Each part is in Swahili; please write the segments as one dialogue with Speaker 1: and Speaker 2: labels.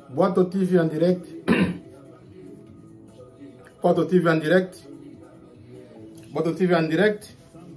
Speaker 1: Boato TV en direct. Boato TV en direct. Boato TV en direct.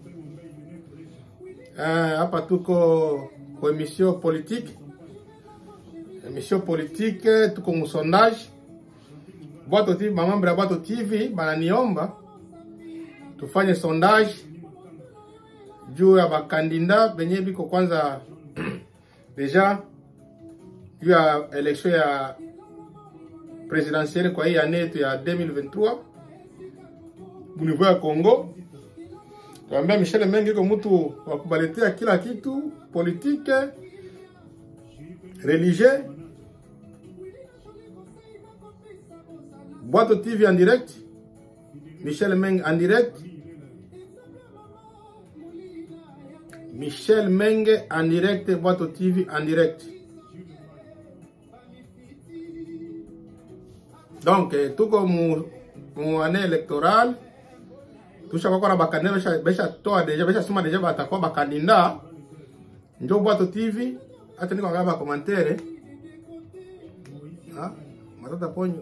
Speaker 1: Eh, hapa tuko kwa emission politique. Emission politique tuko mu sondage. Boato TV, mamambo ya Boato TV bananiomba tufanye sondage juu ya bakandida benye biko kwanza deja juu ya election ya presidentielle kwa hii année yetu ya 2023 muniveau ya Congo. Tuambia Michel Mengi iko mtu wa kubaletea kila kitu politique, religieux. Boato TV en direct, Michel Meng en direct. Michel Menge en direct, Boato TV en direct. Donc, eh, tuko mu, mu année électorale tushakuwa na bakandida besha besha toa deja besha sema deja batakuwa bakandida njo Boato TV hata niko ngaba commentaire ah matata ponyo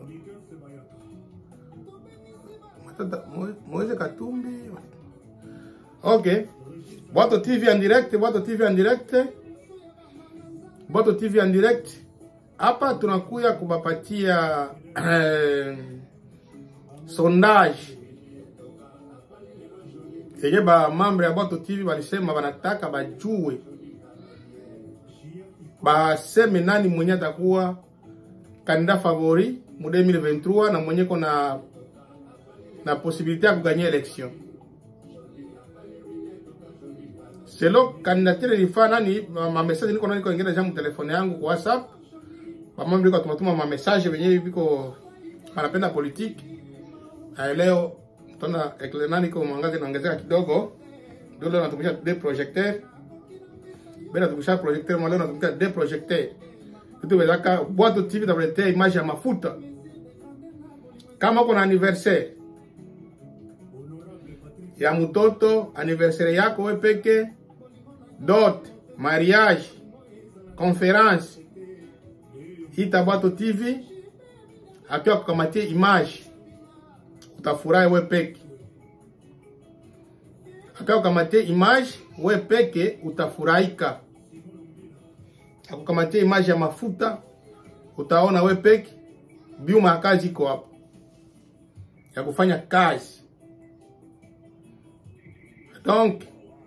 Speaker 1: matata Mo- Moise Katumbi okay Boato TV en direct Boato TV en direct Boato TV en direct hapa tunakuya kubapatia eh, sondage yenye ba mambo ya Boato TV walisema wanataka bajue baseme nani mwenye atakuwa kandida favori mu 2023 na mwenye kona na posibilite ya kuganya election selo kandidature ilifaa nani ma ma message niko niko ingine jamu telefone yangu kwa WhatsApp mama biko tumatuma ma message wenyewe biko wanapenda politiki na leo tuna ekle niko mwangazi naongezeka kidogo ndio leo natumisha de projecteur bena natumisha projecteur mwa leo natumisha de projecteur kitu wezaka Boato TV takuletea image ya mafuta kama uko na anniversaire ya mtoto anniversaire yako we peke dot mariage conference ita Boato TV akiwa kukamatia image utafurahi we peke akiwa kukamatia image we peke utafurahika akukamatia image ya mafuta utaona we peke biuma ya kazi iko hapo ya kufanya kazi donc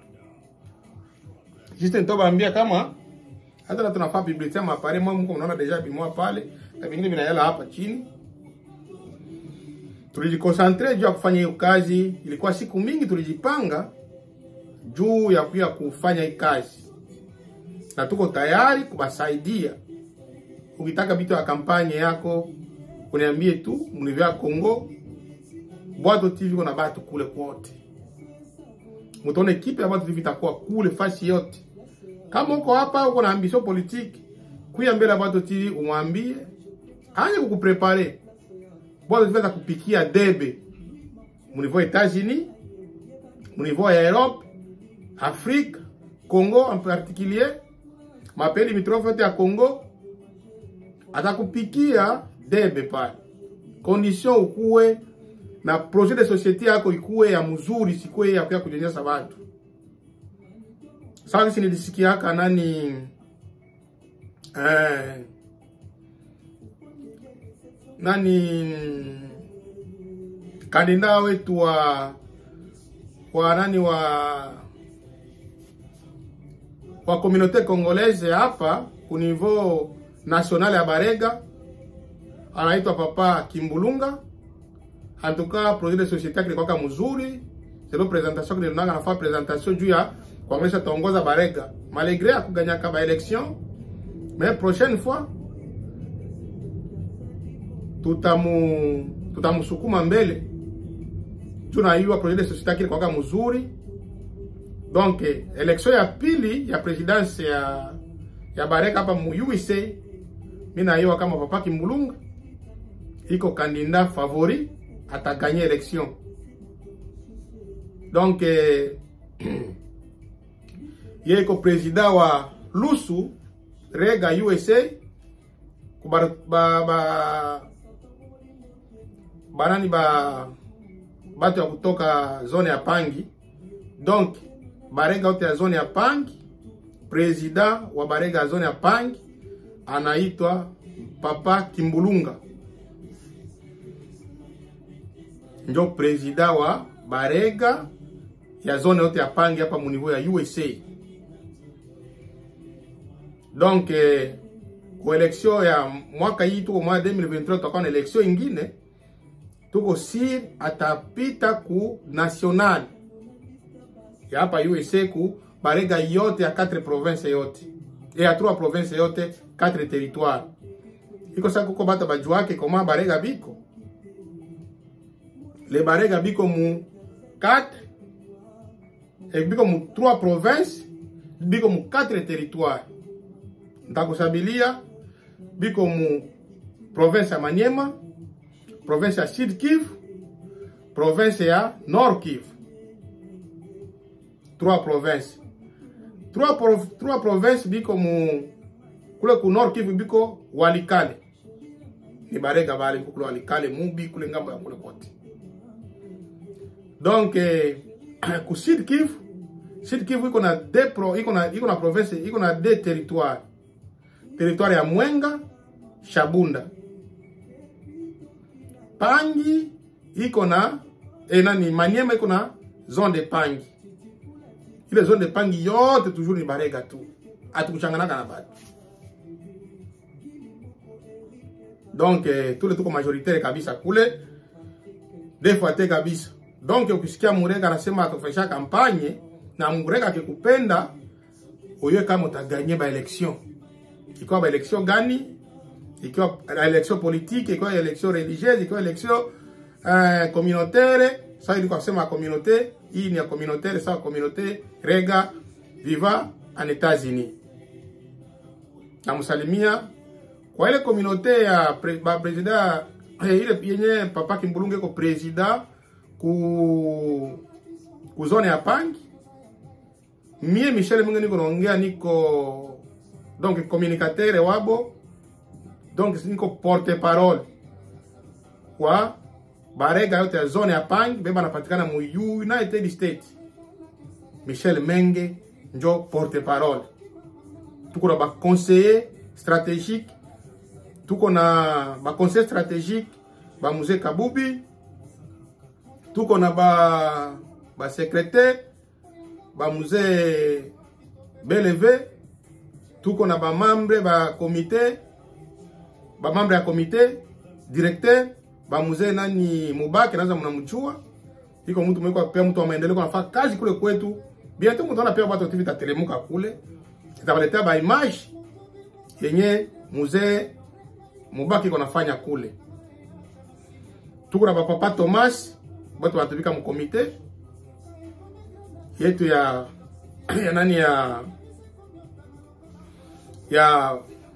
Speaker 1: juste nitobambia kama hata na tunafaa publicite ya mapare mwa mko unaona deja bimoa pale na vingine vinayala hapa chini tulijikonsantre juu ya kufanya hiyo kazi ilikuwa siku mingi tulijipanga juu ya kuya kufanya hii kazi na tuko tayari kubasaidia ukitaka vitu ya kampanye yako uniambie tu mnivyo ya Kongo Boato TV kuna batu kule kwote mutaona ekipe ya Boato TV itakuwa kule fasi yote kama uko hapa uko na ambition politique kuya mbele ya Boato TV umwambie anje kukuprepare Boato TV atakupikia debe munivyo Etats-Unis munivyo ya Europe Afrique Congo en particulier mapeli limitrophe yote ya Congo atakupikia debe pale condition ukuwe na projet de société yako ikuwe ya mzuri sikuwe ya kuya kunyanyasa watu sasa sisi nilisikiaka nani eh, nani kandida wetu wa wa nani wa wa communauté congolaise hapa ku niveau national ya Barega anaitwa Papa Kimbulunga. En tout cas projet de société kilikuwa mzuri, selo presentation kilionanga nafaa presentation juu ya kuangalia taongoza Barega malgré akuganyaka ba election, mais prochaine fois tutamu tutamusukuma mbele tunaiwa projet de société kilikuwa mzuri donc election ya pili ya presidence ya ya Bareka hapa mu USA mimi naiwa kama Papa Kimbulunga iko kandida favori ataganye election donc eh, ye iko president wa Lusu Rega USA kuba ba, ba, banani ba batu ya kutoka zone ya Pangi donc barega yote ya zone ya Pangi, president wa barega ya zone ya Pangi anaitwa Papa Kimbulunga, njo president wa barega ya zone yote ya Pangi hapa muniveau ya USA. Donc eh, ku election ya mwaka hii tuko mwa 2023 tutakuwa na election ingine, tuko sir atapita ku national ya hapa USA ku barega yote ya 4 province yote e ya 3 province yote 4 territoire iko sasa kuko bata bajuake koma barega biko le barega biko mu 4 e biko mu 3 province biko mu 4 territoire ntakusabilia biko mu province ya Maniema province ya Sud Kivu province ya Nord Kivu trois provinces trois, prov trois provinces biko mu kule ku Nord Kivu biko Walikale ni barega bale biko kule Walikale mubi kule ngambo ya kule kote donc eh, ku Sud Kivu Sud Kivu iko na deux pro iko na iko na province iko na deux territoires territoire ya Mwenga Shabunda Pangi iko na eh, nani Maniema iko na zone de Pangi ile zone de Pangi yote toujours ni barega tu, hatukuchanganaka na batu donc eh, tule tuko majoritaire kabisa kule defuate kabisa. Donc ukisikia Murega anasema atufanyisha kampanye na Murega akikupenda uye kama utaganye ba election, ikiwa ba election gani, ikiwa ba election politique, ikiwa election religieuse, ikiwa election uh, communautaire. Sasa ilikuwa kusema communauté hii ni ya communautaire, sawa communauté Rega viva en États-Unis. Namsalimia kwa ile communauté ya pre, ba president eh, ile yenye papa Kimbulunge ko president ku ku zone ya Pangi. Mie Michel Mungu niko naongea, niko donc communicateur wabo, donc niko porte parole kwa barega yote ya zone ya Pangi, beba napatikana mu United States. Michel Menge njo porte parole. Tuko na ba conseiller stratégique, tuko na ba conseiller stratégique ba Mzee Kabubi, tuko na ba ba secrétaire ba Mzee Beleve, tuko na ba membre ba comité ba membre ya comité directeur ba Mzee nani Mubaki, naza mnamjua iko mtu mweko pia mtu wa maendeleo anafanya kazi kule kwetu. Bientôt mtaona pia watu TV tatelemuka kule, itawaletea ba image yenye mzee Mubaki konafanya kule. Tuko na papa Thomas, watu wanatumika mu komite yetu ya ya nani ya ya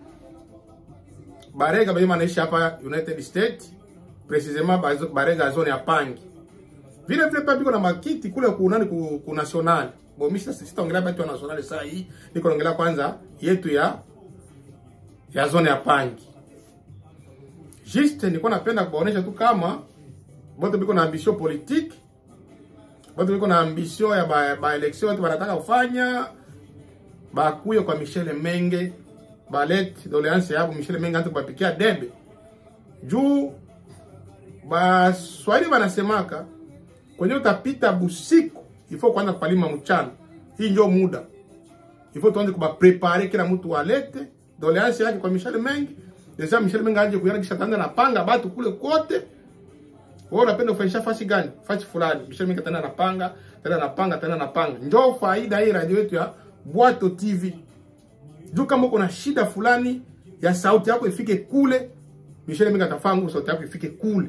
Speaker 1: Barega bema anaishi hapa United States, precisement Barega zone ya Pangi vile vile pia biko na makiti kule kunani ku, ku national bo mimi sasa sitaongelea batu ya national saa hii, niko naongelea kwanza yetu ya ya zone ya Pangi. Juste niko napenda kuonesha tu kama bote biko na ambition politique, bote biko na ambition ya ba, ba election watu wanataka kufanya bakuye kwa Michel Menge balet doleance yabo Michel Menge anataka kupikia debe juu Baswahili wanasemaka kwenye utapita busiku ifo kwanza kupalima mchana. Hii ndio muda ifo tuanze kuba prepare, kila mtu alete doleance yake kwa Michel Mengi. Deja Michel Mengi aje kuyana kisha tanda na panga batu kule kote. Wewe unapenda kufanyisha fasi gani? Fasi fulani. Michel Mengi tanda napanga, tanda napanga, tanda napanga. Ndio faida hii radio yetu ya Bwato TV. Juu kama uko na shida fulani ya sauti yako ifike kule, Michel Mengi atafanya sauti yako ifike kule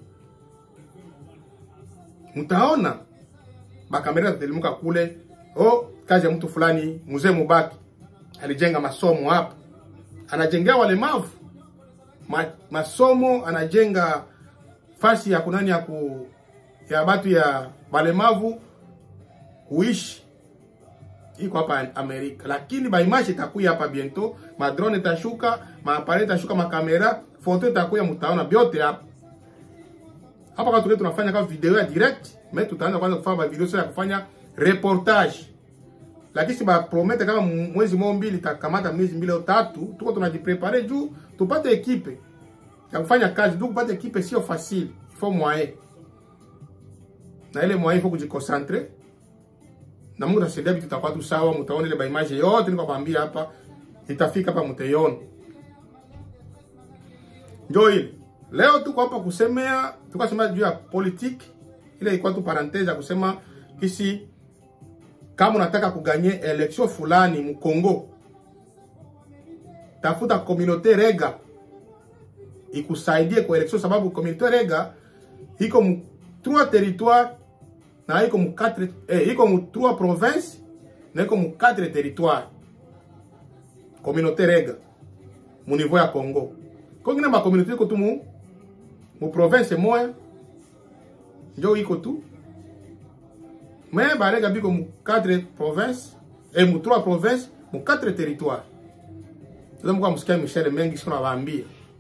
Speaker 1: mtaona makamera tatelimuka kule. Oh, kazi ya mtu fulani, mzee Mubaki alijenga masomo hapa, anajengea walemavu Ma, masomo, anajenga fasi ya kunani ya ku ya batu ya walemavu kuishi iko hapa Amerika, lakini baimage itakuya hapa bientôt, ma drone itashuka, ma appareil itashuka, ma kamera, foto itakuya, mtaona byote hapa hapa. Kwa tule tunafanya kama video ya direct, mais tutaanza kwanza kufanya video sio ya kufanya reportage, lakini si ba promete kama mwezi mmoja mbili takamata mwezi mbili au tatu, tuko tunajiprepare juu tupate ekipe ya kufanya kazi. Juu kupata ekipe sio facile, il faut moyen na ile moyen, il faut kujiconcentre na Mungu atasaidia vitu tutakuwa tu sawa, mtaona ile image yote niko kwambia hapa itafika hapa mtaiona. Ndio ile. Leo tuko hapa kusemea, tukasema juu ya politique. Ile ilikuwa tu parenthese ya kusema kisi kama unataka kuganye election fulani mu Kongo, tafuta communauté rega ikusaidie kwa election, sababu communauté rega iko mu trois territoires na iko mu 4 eh, iko mu 3 province na iko mu 4 territoire communauté rega mu niveau ya Congo. Kwa ngine ma communauté iko tu mu mu province moya njo iko tu mais barega biko mu 4 province eh, mu 3 province mu 4 territoire. Sasa mko msikia Michel Mengi sio nawaambia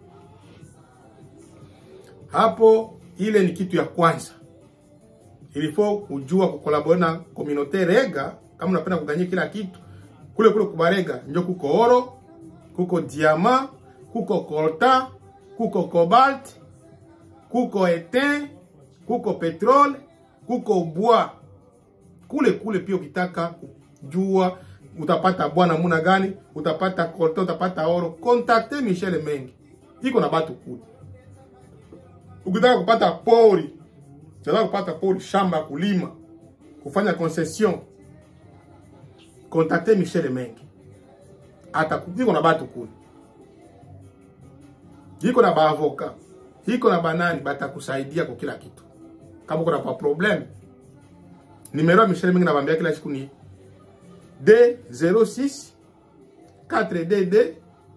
Speaker 1: hapo, ile ni kitu ya kwanza ilifo kujua kukolabore na communauté rega. Kama unapenda kuganyia kila kitu kule kule kubarega, njo kuko oro, kuko diama, kuko coltan, kuko cobalt, kuko etain, kuko petrole, kuko bois. Kule kule pia ukitaka kujua utapata bois namuna gani, utapata coltan, utapata oro, contacte Michel Mengi, iko na batu kule. Ukitaka kupata pori Unataka kupata pori shamba kulima kufanya concession, contacte Michel Mengi, atakupiko na batu kule, iko na baavoka, iko na banani, batakusaidia kwa kila kitu. Kama uko na pa problem, numero ya Michel Mengi nabambia kila siku ni D06 4DD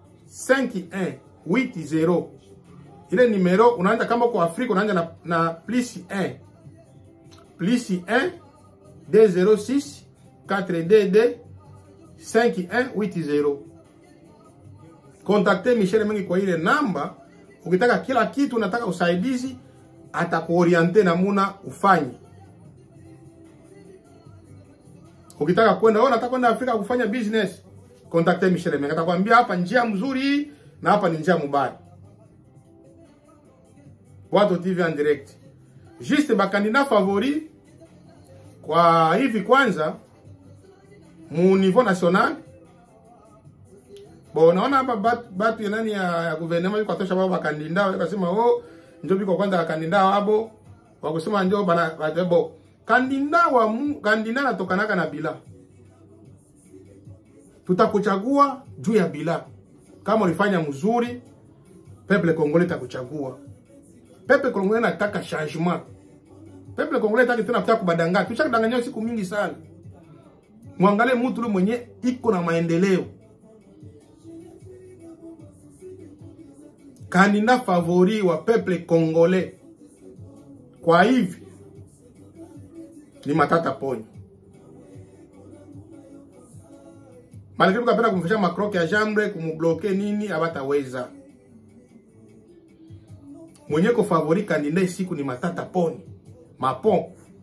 Speaker 1: 5180 ile numero unaanza kama kwa Afrika unaanza na, na plus 1 plus 1 D06 4DD 5180. Contacte Michel Mengi kwa ile namba. Ukitaka kila kitu, unataka usaidizi, atakuoriente namuna ufanye. Ukitaka kwenda wewe, unataka kwenda Afrika kufanya business, contacte Michel Mengi, atakwambia hapa njia mzuri na hapa ni njia mbaya. Bwato TV en direct. Juste bakandida favori kwa hivi kwanza mu niveau national. Bo naona hapa batu, batu ya nani ya, ya gouvernement yuko atosha baba bakandida wakasema oh ndio biko kwanza bakandida wabo wakusema ndio bana batebo kandida wa mu, kandida natokanaka na bila tutakuchagua juu ya bila kama ulifanya mzuri peuple congolais takuchagua Pepe Congolais nataka changement. Pepe Congolais nataka tena kutaka kubadanganya. Tushakadanganywa siku mingi sana. Mwangalie mtu yule mwenye iko na maendeleo. Kandida favori wa Pepe Congolais. Kwa hivi ni Matata Ponyo. Malgré kapenda kumfisha makroke ya jambre kumubloke nini abataweza mwenye ko favori kandida siku ni Matata Poni Mapon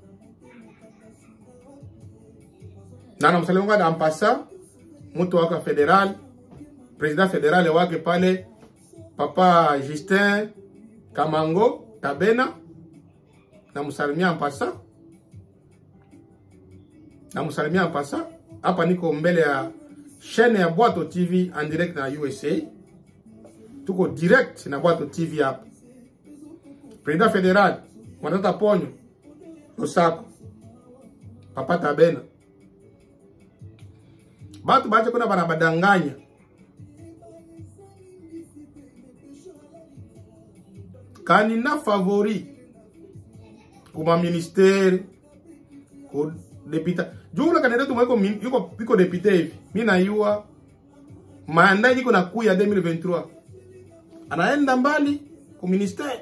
Speaker 1: na namsalimanga dampasa mtu wake federal president federal wake pale papa Justin Kamango Tabena, namsalimia mpasa, namsalimia mpasa. Hapa niko mbele ya chaîne ya Bwato TV en direct na USA, tuko direct na Bwato TV hapa President Federal Matata Ponyo Losako Papa Tabena, batu bache kuna bana badanganya kanina favori kuma ministeri ku deputa jumla kandidat mweko yuko yuko depute hivi mimi naiwa manda niko na kuya 2023 anaenda mbali ku ministeri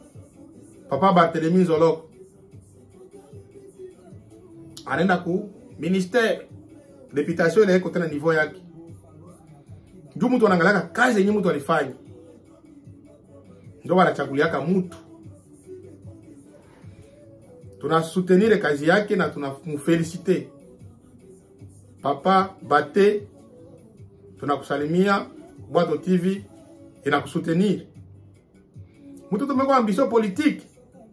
Speaker 1: Papa Barthelemy Zoloko anaenda ku ministere deputation ile iko tena niveau yake juu mtu anaangalia kazi yenye mtu alifanya ndio wanachaguliaka mtu tunasoutenir kazi yake na tunamfelicite papa bate tunakusalimia bwato tv inakusoutenir mtu tumekuwa ambisio politique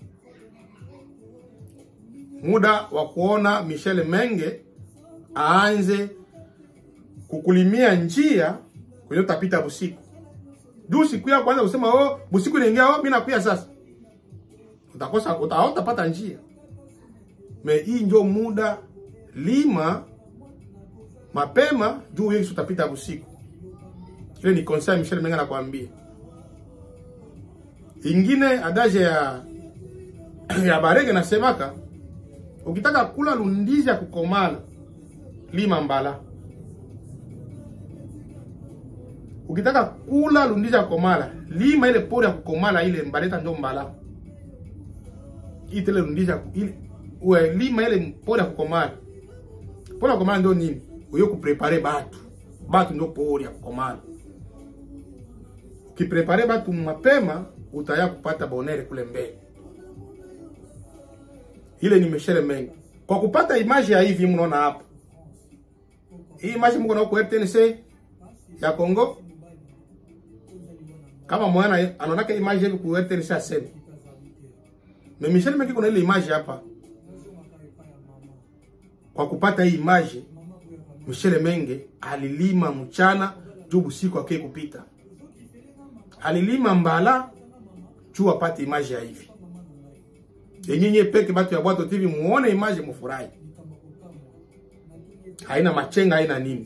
Speaker 1: muda wa kuona Michel Menge aanze kukulimia njia kwenye utapita busiku. Juu siku ya kwanza kusema oh, busiku inaingia oh, mimi nakuya sasa. Utakosa uta, utapata njia. Me hii ndio muda lima mapema juu wewe utapita busiku. Ile ni conseil Michel Menge anakuambia. Ingine adaje ya ya Barege nasemaka ukitaka kula lundizi ya kukomala lima mbala. Ukitaka kula lundizi ya kukomala lima ile pori ya kukomala ile mbaleta ndio mbala. Itele lundizi ya ile uwe lima ile pori ya kukomala. Pori ya kukomala ndio nini? Uyo kuprepare batu. Batu ndio pori ya kukomala. Ukiprepare batu mapema utaya kupata bonere kule mbele ile ni Michel Menge. Kwa kupata image ya hivi mnaona hapa. Hii image mko na kwa RTNC ya Kongo. Kama mwana anaonaka image hivi kwa RTNC aseme. Na Michel Menge kuna ile image hapa. Kwa kupata hii image Michel Menge alilima mchana juu usiku ake kupita. Alilima mbala juu apate image ya hivi yenyinyi peke batu ya Bwato TV muone image mufurahi. Haina machenga, haina nini.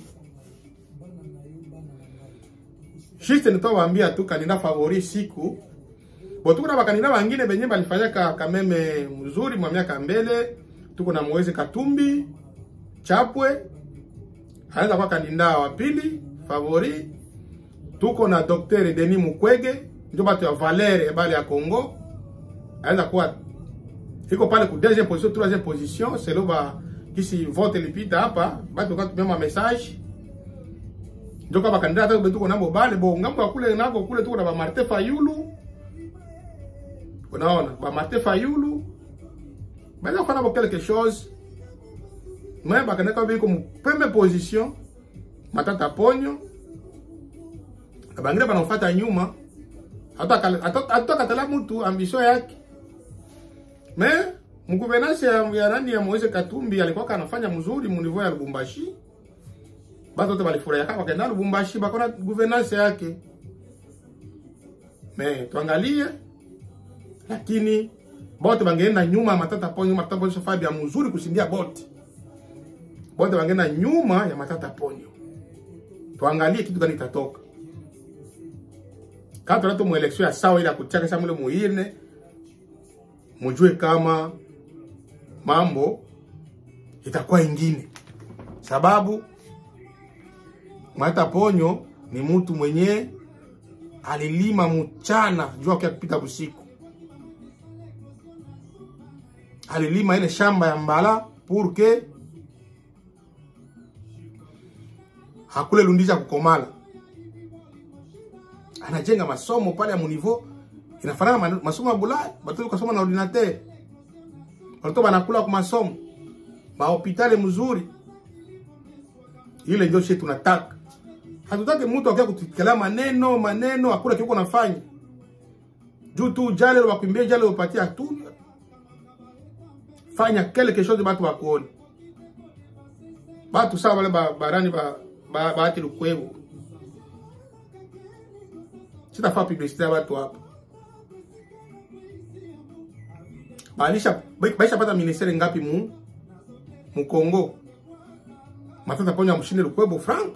Speaker 1: Juste nitawaambia tu kandidat favori siku bo, tuko na bakandidat bangine benye balifanyaka kameme mzuri mwa miaka mbele. Tuko na Moise Katumbi Chapwe, anaweza kuwa kandidat wa pili favori. Tuko na Dr Denis Mukwege, ndio batu ya Valere bale ya Congo, anaweza kuwa iko pale ku deuxième position troisième position selo ba kisi vote lipita hapa batu katumia ma message ndio kama kandidata hata tuko nabo bale bo ngambo kule nako kule tuko na ba Martin Fayulu unaona ba Martin Fayulu bale fana bo quelque chose mais ba kanaka biko mu première position matata ponyo abangire banamfuata nyuma hata hata hata katala mtu ambition yake me mguvernance ya, ya nani ya Moise Katumbi alikuwa anafanya mzuri mu niveau ya Lubumbashi. Batu wote balifurahia kama kaenda Lubumbashi bakona governance yake. Me tuangalie lakini bote bangeenda nyuma matata ponyo matata ponyo safabi ya mzuri kusindia bote. Bote bangeenda nyuma ya matata ponyo. Tuangalie kitu gani itatoka. Kato nato mu election ya sawa ile kuchaka samule muine mujue kama mambo itakuwa ingine, sababu Mwata Ponyo ni mtu mwenye alilima mchana jua kia kupita busiku, alilima ile shamba ya mbala purke hakule lundisha kukomala, anajenga masomo pale ya munivo inafanana masomo ya Bulaya, batoto kasoma na ordinateur, watoto banakula kwa masomo, mahopitali mzuri. Ile ndio shit tunataka. Hatutaki mtu akia kutukelea maneno maneno, hakuna kiuko nafanya juu tu jale wakimbie jale upatia tu, fanya quelque chose batu bakuone batu sawa wale ba, barani ba ba baati lukwebu sitafaa publicité ya watu hapa balisha baisha pata ministere ngapi mu mu Kongo matata ponya mshinde lukwebo frank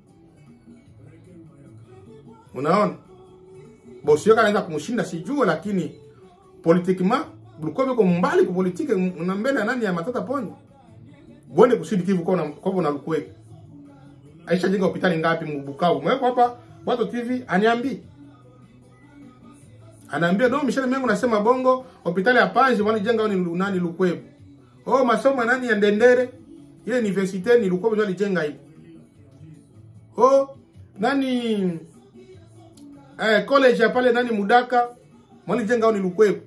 Speaker 1: unaona bosi yoka anaweza kumshinda sijua lakini politikima lukwebo ko mbali ku politike na mbele nani ya matata ponya bonde kusidi kivu kwa na kwa na lukwebo aisha jenga hospitali ngapi mu Bukavu mweko hapa watu TV aniambi anaambia do Michel Mengo nasema bongo hospitali ya Panzi wani jenga ni nani Lukwebu. Oh masomo nani ya Ndendere ile universite ni Lukwebo ndio alijenga ile. Oh, nani eh, college ya pale nani Mudaka mwali jenga au ni Lukwebo.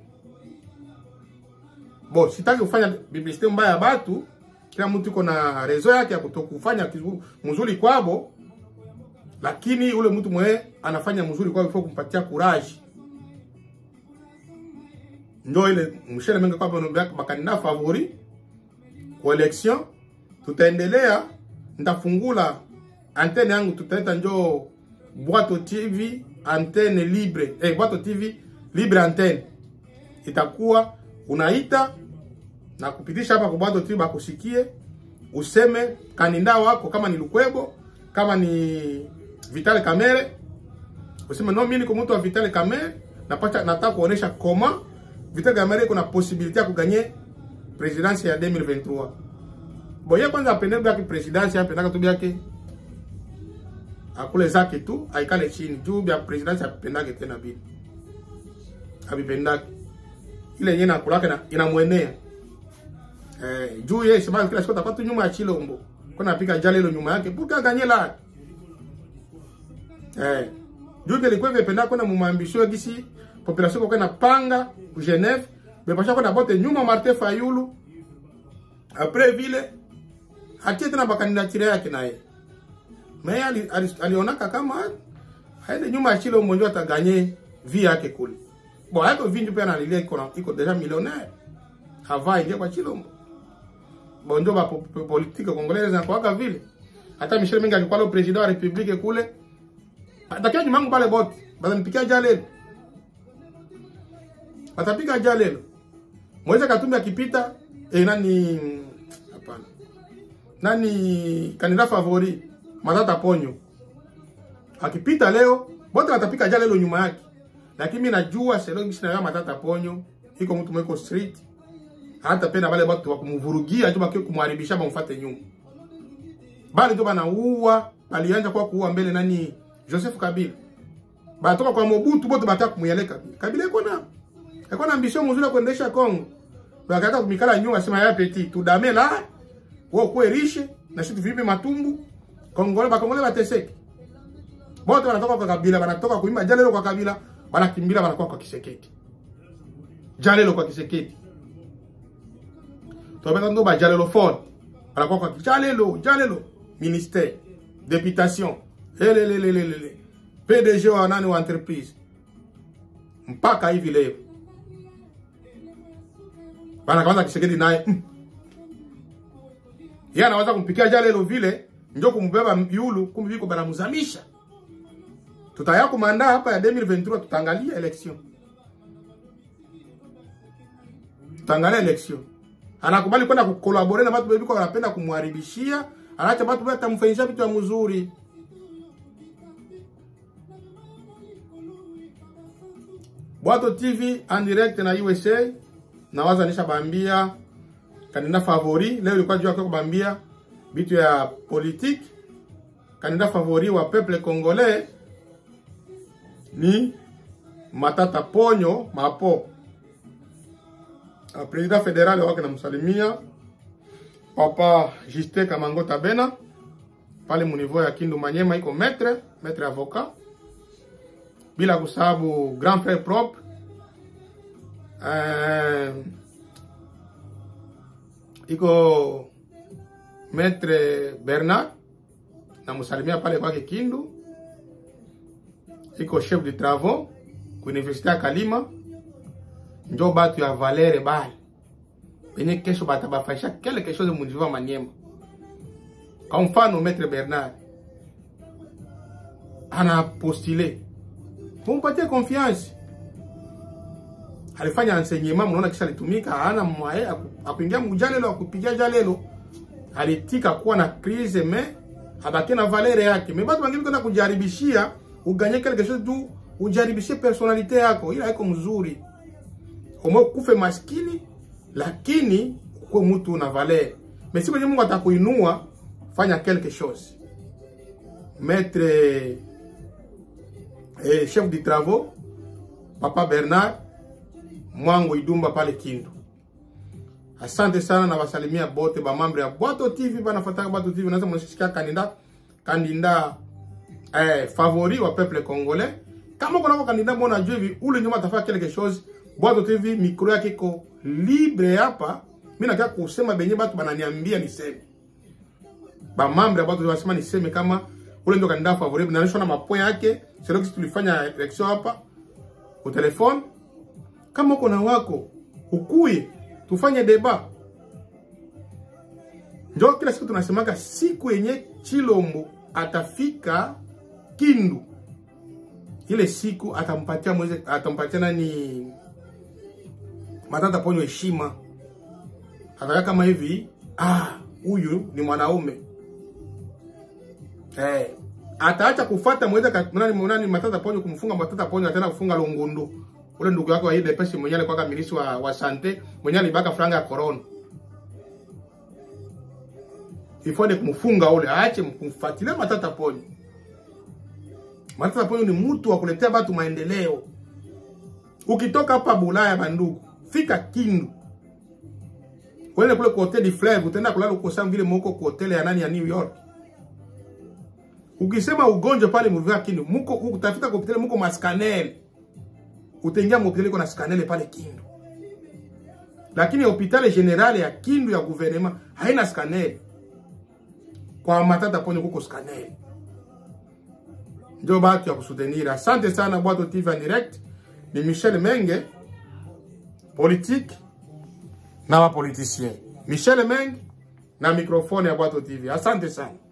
Speaker 1: Bo, sitaki kufanya publicité mbaya ya batu. Kila mtu iko na rezo yake ya kutokufanya mzuri kwabo, lakini ule mtu mwe anafanya mzuri kwabo ifo kumpatia courage. Ndio ile mshele mengi kwa bono bakandida favori kwa election. Tutaendelea, nitafungula antenne yangu, tutaita njo Bwato TV antenne libre eh, Bwato TV libre antenne itakuwa unaita na kupitisha hapa kwa Bwato TV bakusikie, useme kandidaa wako, kama ni Lukwebo, kama ni Vital Kamerhe, useme no, mimi niko mtu wa Vital Kamerhe, napata nataka kuonesha koma Vital Kamerhe kuna possibility ya kuganye presidence ya 2023. Boye kwanza apende byake presidence apendaka tu byake akule zake tu aikale chini juu bya presidence apendake tena bili abipendake ile yenyewe nakulaka na inamwenea eh, juu yeye sema kila siku atakuwa tu nyuma ya Chilombo kwa napika jale ile nyuma yake puka ganyela eh juu ile kwa vipenda kuna mumambisho gisi population kwa na panga ku Genève bepasha kwa bote nyuma Martin Fayulu après vile atie tena bakandidatire yake naye mais ali, ali, alionaka kama haende nyuma ya Chilombo ndio ataganye vi yake kule Bon, hapo vingi pia analilia iko iko deja millionnaire. Hava ingia kwa Chilombo. Bon, ndio ba politique congolaise na kwa vile. Hata Michel Menga alikuwa le president wa republique kule. Atakia nyumangu pale bote. Bada nipikia jale. Atapika jale. Moise Katumbi akipita eh, nani hapana. Nani kandidat favori Matata Ponyo. Akipita leo bote atapika jale leo nyuma yake lakini mimi najua selo mimi sina Matata Ponyo iko mtu mweko street hata pena wale watu wa kumvurugia tu bakio kumharibisha bamfuate nyuma bali tu banaua alianza kwa kuua mbele nani Joseph Kabila batoka kwa Mobutu bote bataka kumuyeleka Kabila iko na iko na ambition mzuri kuendesha Kongo bakataka kumikala nyuma sema ya petit tudame la wao kwa riche na sisi vipi matumbu Kongole bakongole bateseke bote wanatoka kwa Kabila wanatoka kuimba jana leo kwa Kabila wanakimbia wanakuwa kwa Kiseketi. Jalelo kwa Kiseketi. Tobeta ndo ba jalelo fort. Wanakuwa kwa jalelo, jalelo ministère, députation, elelelelele. PDG wa nani wa entreprise. Mpaka hivi leo. Bana kwanza Kiseketi naye. Mm. Yeye anaweza kumpikia jalelo vile ndio kumbeba yulu kumbe viko banamzamisha tutaya kumanda hapa ya 2023 tutaangalia election tutaangalia election anakubali kwenda kukolabore na watu bebiko wanapenda kumharibishia anaacha watu bata mfanyisha vitu ya mzuri Bwato TV en direct na USA nawaza nisha bambia kandidat favori leo ilikuwa juu yako kubambia vitu ya politique kandidat favori wa peuple congolais ni Matata Ponyo Mapo. President federal wake namsalimia Papa Juste Kamango Tabena pale muniveau ya Kindu Manyema, iko maître maître avocat, bila kusahabu grand frère propre uh, iko maître Bernard namsalimia pale kwake Kindu iko chef de travaux ku université ya Kalima, njo batu ya Valere bale benye kesho batabafanyisha quelque chose mu niveau Maniema. Kwa mfano Maître Bernard ana postule, mumpatie confiance, alifanya enseignement, mnaona kisha alitumika, hana mwae akuingia mujalelo akupigia jalelo, alitika kuwa na crise me abaki na Valere yake, me batu wengine kwenda kujaribishia uganye quelque chose tu ujaribishe personalite yako, ila haiko mzuri. Umo kufe maskini, lakini ukuwe mtu na valeur. Mais siku Mungu atakuinua, fanya quelque chose. Maître eh, chef de travaux Papa Bernard Mwango Idumba pale Kindu. Asante sana na wasalimia bote ba mambre ya Bwato TV banafataka Bwato TV naza mnashika kandida kandida eh, favori wa peuple congolais. Kama kuna kwa kandida mbona juu hivi ule nyuma atafanya quelque chose. Bwato TV micro yake iko libre hapa. Mimi nataka kusema benye batu bananiambia niseme. Ba mambre ya Bwato TV wanasema niseme kama ule ndio kandida favori na na mapo yake. Sio kisi tulifanya election hapa kwa telefone. Kama uko na wako ukuye tufanye deba. Ndio kila siku tunasemaga siku yenye Chilombo atafika Kindu, ile siku atampatia mweze, atampatia nani Matata Ponyo heshima, ataka kama hivi, ah, huyu ni mwanaume eh, ataacha kufuata mweze nani nani Matata Ponyo kumfunga Matata Ponyo, ataenda kufunga Lungundu ule ndugu yako wa ile pesa mwenye alikuwa kamilisi wa, wa sante mwenye alibaka franga ya corona ifode kumfunga ule aache kumfuatilia Matata Ponyo. Matata Ponyo ni mtu wa kuletea watu maendeleo. Ukitoka hapa Bulaya bandugu, fika Kindu. Kwenda kule kwa hotel Fleuve, utaenda kulala uko sawa vile moko kwa hotel ya nani ya New York. Ukisema ugonjwa pale mvua Kindu, mko utafuta kwa hotel mko maskanel. Utaingia mhospitali kuna skanele pale Kindu. Lakini hospitali generale ya Kindu ya gouvernement haina skanele kwa Matata Ponyo kuko scanner. Ndio batu ya kusutenir. Asante sana Bwato TV en direct. Ni Michel Menge politique na wa politicien. Michel Menge na mikrofoni ya Bwato TV. Asante sana.